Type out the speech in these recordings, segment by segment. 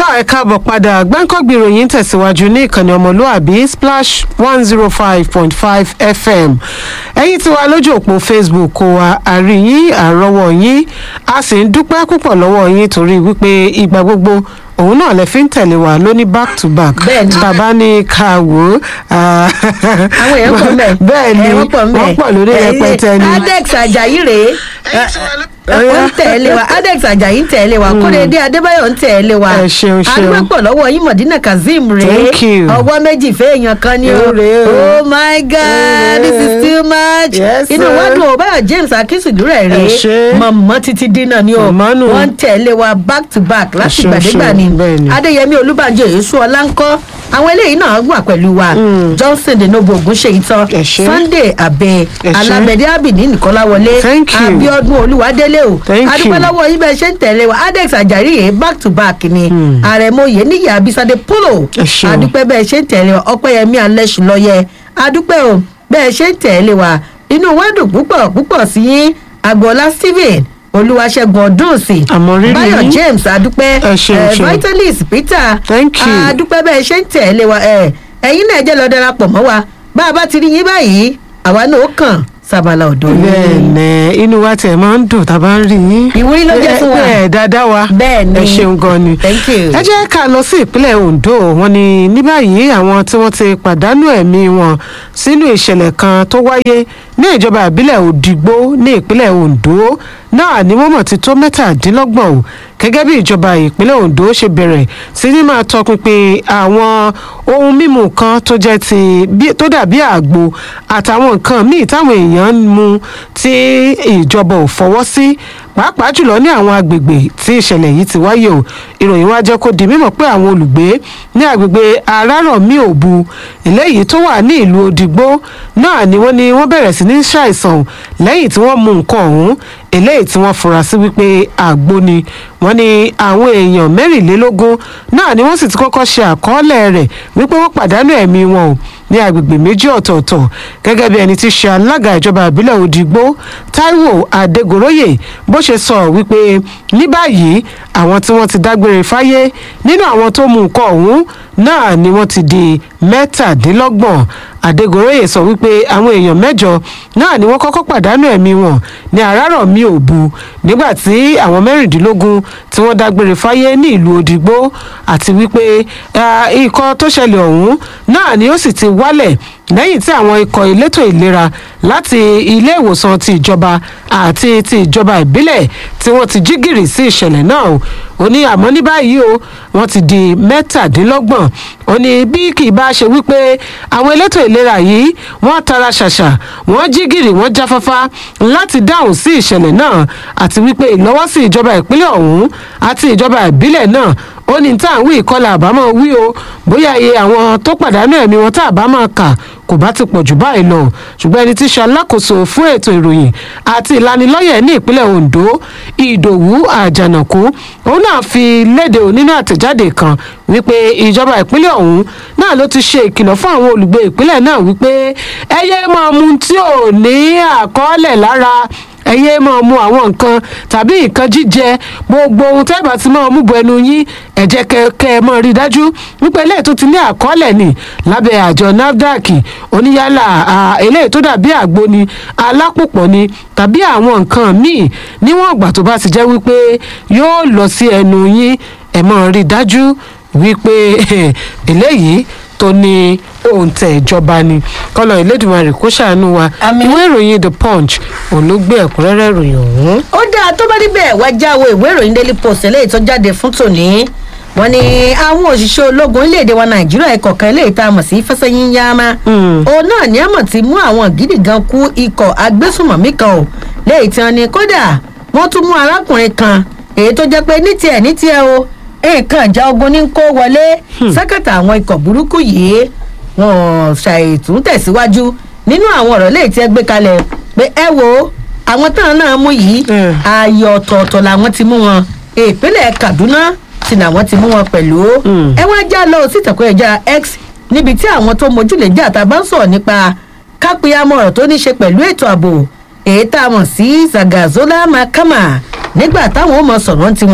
tá ẹ káàbọ̀ padà gbáǹkọ́gbì ìròyìn tẹ̀síwájú ní ìkànnì ọmọlúàbí splash one zero five point five fm ẹ̀yin tí wà lójú òpó facebook kó wa àríyìn àrọ́wọ́ yín a sì ń dúpẹ́ púpọ̀ lọ́wọ́ yín torí wípé ìgbà gbogbo òun náà lè fi ń tẹ̀lé wa lóní back to back Bẹ́ẹ̀ni. bàbá ní ká wò ó. àwọn èèyàn pọ̀ mbẹ́ bẹ́ẹ̀ ni wọ́n pọ̀ mbẹ́ wọ́n pọ̀ lórí rẹpẹtẹ ni. adex ajayi rèé wọ́n ń tẹ̀lé wa adex ajayi ń tẹ̀lé wa kóredé adébáyọ̀ ń tẹ̀lé wa Ẹ ṣeun, ṣeun. adúpẹ́ lọ́wọ́ yín mọ̀dínà kazeem rèé Thank you. ọwọ́ méjì fẹ́ẹ̀yàn kan ni o Ó rèé o. oh my god this is too much Yes, inú sir. wa dùn ó báyọ̀ james akínsùdúrẹ̀ Ẹ rèé ṣé. mọ̀mọ́ títí dínà ni o Màmá nù. wọ́n ń tẹ̀lé wa back to back láti ṣeun, gbàdégbà ṣeun. ni Bẹ́ẹ̀ ni. adéyẹmí olúbànjọ èso ọlá ń kọ́ àwọn eléyìí náà wà pẹ̀lú wa johnson denobo ogunṣeyi tán Ẹ ṣé. sunday abẹ Ẹ ṣé. alábẹ̀dẹ abidi nìkọ́láwọlé Thank you. abiodun olúwadélé o Thank you. adúpẹ́ lọ́wọ́ yín bẹ́ẹ̀ ṣe ń tẹ̀lé wa adex ajayi yìí back to back ni àrẹ̀mọye níyì abisade polo Ẹ ṣeun. adúpẹ́ bẹ́ẹ̀ ṣe ń tẹ̀lé wa ọpẹ́yẹmí alẹ́sùlọ́yẹ adúpẹ́ o bẹ́ẹ̀ ṣe ń tẹ̀lé wa inú wa dùn púpọ̀ púpọ̀ sí yín agboola stephen olúwaṣẹ́gun ọdúnsìn Àmọ̀rírì báyọ̀ yín. james adúpẹ́ Ẹ ṣeun, eh, ṣeun. vitalis peter Thank you. adúpẹ́ bẹ́ẹ̀ ṣe ń tẹ̀lé wa ẹ̀ ẹ̀yin náà jẹ́ lọ darapọ̀ mọ́ wa bá a bá ti rí yín báyìí àwa náà ó kàn sábàlá ọ̀dọ́ yín. bẹ́ẹ̀ni inú wa tiẹ̀ máa ń dùn tá a bá ń rí yín. Ìwúrí ló jẹ́ fún wa. bẹ́ẹ̀ dáadáa wa. Bẹ́ẹ̀ni. ẹ ṣeun gan ni. Thank you. ẹ jẹ́ ká lọ sí ìpínlẹ̀ ondo wọn ni ní báyìí àwọn tí wọ́n ti pàdánù ẹ̀mí wọn sínú ìṣẹ̀lẹ̀ kan tó wáyé ní ìjọba ìbílẹ̀ òdìgbò ní ìpínlẹ̀ ondo náà ni wọ́n mọ̀ ti tó mẹ́tàdínlọ́gbọ̀n o gẹ́gẹ́ bí ìjọba ìpínlẹ̀ ondo ṣe bẹ̀rẹ̀ sí ní máa tọpinpin àwọn ohun mímu kan tó jẹ́ ti bí- tó dàbí àgbo àtàwọn nǹkan míì táwọn èèyàn ń mu tí ìjọba ò fọwọ́ sí pàápàá jùlọ ní àwọn agbègbè tí ìṣẹ̀lẹ̀ yìí ti wáyé o ìròyìn wá jẹ́ kó di mímọ̀ pé àwọn olùgbé ní agbègbè arárọ̀mí òbu eléyìí tó wà ní ìlú òdìgbò náà ni wọ́n ní wọ́n bẹ̀rẹ̀ sí ní ṣàìsàn lẹ́yìn tí wọ́n mu nǹkan ọ̀hún eléyìí tí wọ́n fura sí wípé àgbo ni wọ́n ní àwọn èèyàn mẹ́rìnlélógún náà ni wọ́n sì ti kọ́kọ́ ṣe àkọọ́lẹ̀ rẹ̀ wípé wọ́n pàdánù ẹ̀mí wọn o ní agbègbè méjì ọ̀tọ̀ọ̀tọ̀ gẹ́gẹ́ bí ẹni tí ṣe alága ìjọba ìbílẹ̀ òdìgbò taiwo adégoróyè bó ṣe sọ wípé ní báyìí àwọn tí wọ́n ti dágbére fáyé nínú àwọn tó mú nǹkan ọ̀hún náà ni wọ́n ti di mẹ́tàdínlọ́gbọ̀n adégoróyè sọ wípé àwọn èèyàn mẹ́jọ náà ni wọ́n kọ́kọ́ pàdánù ẹ̀mí wọn ní àràrọ̀mí òbu nígbà tí àwọn mẹ́rìndínlógún tí wọ́n dágbére fáyé ní ìlú òdìgbò àti wípé ah, ikọ̀ tó ṣẹlẹ̀ ọ̀hún náà ni ó sì ti wálẹ̀ lẹ́yìn tí àwọn ikọ̀ elétò ìlera láti ilé ìwòsàn ti ìjọba àti ti ìjọba ìbílẹ̀ tí wọ́n ti jí gìrì sí ìṣẹ̀lẹ̀ náà o ó ní àmọ́ ní báyìí o wọ́n ti di mẹ́tàdínlọ́gbọ̀n ó ní bí kì í bá ṣe wípé àwọn elétò ìlera yìí wọ́n tara ṣàṣà wọ́n jí gìrì wọ́n jáfáfá láti dáhùn sí ìṣẹ̀lẹ̀ náà àti wípé ìlọ́wọ́sí ìjọba ìpínlẹ̀ ọ̀hún àti ìjọba ìbílẹ̀ náà ó ní tá à ń wí ìkọlà àbámọ̀ wí o bóyá iye àwọn tó pàdánù ẹ̀mí wọn tá àbámọ̀ kà kò bá ti pọ̀ jù báyìí lọ ṣùgbọ́n ẹni tí í ṣe alákòóso fún ètò ìròyìn àti ìlanilọ́yẹ̀ ní ìpínlẹ̀ ondo ìdòwú àjànàkú òun náà fi léde o nínú àtẹ̀jáde kan wípé ìjọba ìpínlẹ̀ ọ̀hún náà ló ti ṣe ìkìlọ̀ fún àwọn olùgbé ìpínlẹ̀ náà wípé ẹ yé máa mu tí ò ní àkọọ́lẹ̀ lára ẹ yéé máa mu àwọn nǹkan tàbí nǹkan jíjẹ gbogbo ohun tẹ́ bá ti máa mú bọ ẹnu yín ẹ jẹ́ kẹ́ kẹ́ ẹ máa rí i dájú wípé eléyìí tó ti ní àkọọ́lẹ̀ ni lábẹ́ àjọ nafdac oníyálà à, eléyìí tó dàbí àgbo ni alápòpọ̀ ni tàbí àwọn nǹkan míì níwọ̀n ìgbà tó bá ti jẹ́ wípé yóò lọ sí ẹnu yín ẹ máa rí i dájú wípé eléyìí tó ní òǹtẹ̀ ìjọba ni kọ́lọ̀ ìlédùmarè kó ṣàánú wa Àmín. ìwé ìròyìn the punch òun ló gbé ẹ̀kúnrẹ́rẹ́ ìròyìn ọ̀hún. ó dáa tó bá níbẹ̀ wá jáwé ìwé ìròyìn daily post eléyìí tó jáde fún tòní wọn ni àwọn òṣìṣẹ́ ológun orílẹ̀-èdè wa nàìjíríà ẹ̀kọ́ kan eléyìí tá a mọ̀ sí fẹsẹ̀yìn yáàmá Mm. òun náà ní àmọ̀ tí mú àwọn gidi gan kú ikọ̀ agbésùmọ̀mí kan o léyìí tí wọn ni kódà wọ́n tún mú arákùnrin kan èyí tó jẹ́ pé ní tiẹ̀ ní tiẹ̀ o nǹkan ìjà ogun ní kó wọlé sákàtà àwọn ikọ̀ burúkú yìí wọn ṣàìtún tẹ̀síwájú nínú àwọn ọ̀rọ̀ léyìí tí ẹ gbé kalẹ̀ pé ẹ wo àwọn táwọn náà mú yìí Mm. ààyè ọ̀tọ̀ọ̀tọ̀ làwọn ti mú wọn ìpínlẹ̀ kaduna sì làwọn ti mú wọn pẹ̀lú Mm. ẹ wá já lọ sí ìtàkùn ẹ̀já x níbi tí àwọn tó mójúlé jà tá a bá ń sọ̀rọ̀ nípa kápẹ́yàmọ̀ ọ̀rọ̀ tó ní ṣe pẹ̀lú ètò ààbò èyí tá a mọ̀ sí zagazola makama nígbà táwọn ò mọ sọ̀rọ̀ tiwọn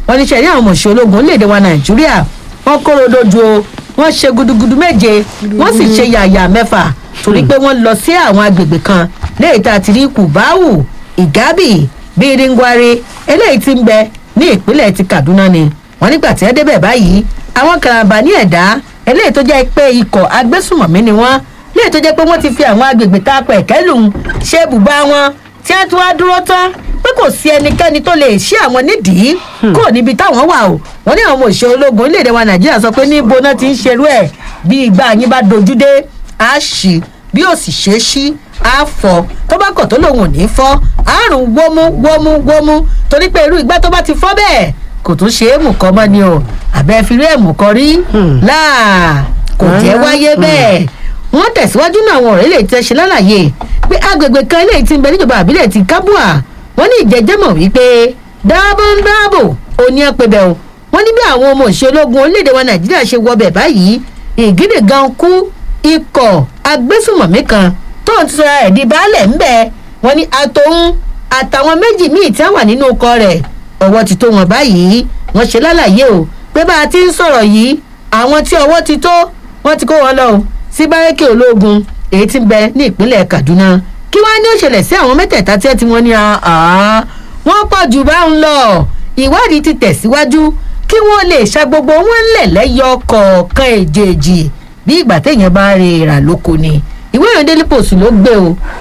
wọn ní sẹ́yìn àwọn ọmọọṣẹ́ ológun orílẹ̀-èdè wa nàìjíríà wọ́n kóró dojú o wọ́n ṣe gudugudu méje wọ́n sì ṣe yàyà mẹ́fà torí pé wọ́n lọ sí àwọn agbègbè kan léyìí tá a ti rí kùbáwù ìgábì bíríngwari eléyìí ti ń bẹ ní ìpínlẹ̀ ti kaduna ni wọ́n nígbà tí wọ́n débẹ̀ báyìí àwọn karambà ní ẹ̀dá eléyìí tó jẹ́ pé ikọ̀ agbésùmọ̀mí ni wọ́n léyìí tó jẹ́ pé wọ́n ti fi àwọn agbègbè tá a pẹ̀ kẹ́lùn ṣe bùbá wọn tí wọ́n tún wá dúró tán pé kò sí ẹnikẹ́ni tó lè ṣí àwọn nídìí kúrò níbi táwọn wà o wọ́n ní àwọn òṣèré ológun orílẹ̀-èdè wa nàìjíríà sọ pé níbo náà ti ń ṣerú ẹ̀ bí ìgbà yín bá dojú dé á ṣì bí ó sì ṣe é ṣí á fọ tó bá kọ̀ tó lòun ò ní fọ́ àrùn wómú wómú wómú torí pé irú ìgbà tó bá ti fọ́ bẹ́ẹ̀ kò tún ṣe é mú kọ́ mọ́ ni o àbẹ́ fi rí ẹ̀mú kan rí láà kò jẹ́ wáyé bẹ́ẹ̀ wọ́n tẹ̀síwájú náà àwọn ọ̀rẹ́ lè tẹ́ ṣe lálàyé pé agbègbè kan eléyìí ti ń bẹ níjọba àbílẹ̀ ti kábùà wọ́n ní ìjẹ́jẹ́mọ̀ wípé dáàbò ń dáàbò òní ẹ̀pẹ̀ bẹ̀ o wọ́n ní bí àwọn ọmọ òṣèlú ológun orílẹ̀-èdè wa nàìjíríà ṣe wọbẹ̀ báyìí ìgídì gan kú ikọ̀ agbésùmọ̀mí kan tó ń sọ ẹ̀ di baálẹ̀ ń bẹ wọ́n ní àtòun àtàwọn méjì míì tí wọ́n wà nínú ọkọ rẹ̀ ọwọ́ ti tó wọn báyìí wọ́n ṣe lálàyé o pé bá a ti ń sọ̀rọ̀ yìí àwọn tí ọwọ́ ti tó wọ́n ti kó wọn lọ o sí bárẹ́kì ológun èyí tí ń bẹ ní ìpínlẹ̀ kaduna kí wọ́n á ní òṣèlè sí àwọn mẹ́tẹ̀ẹ̀ta tí wọ́n ní wọ́n pọ̀ jù bá ń lọ ìwádìí ti tẹ̀síwájú kí wọ́n lè ṣa gbogbo wọn lẹ̀ lẹ́yọ kọ̀ọ̀kan èjèèjì bí ìgbà téèyàn bá rí ìrà lóko ni ìwé ìròyìn daily post ló gbé o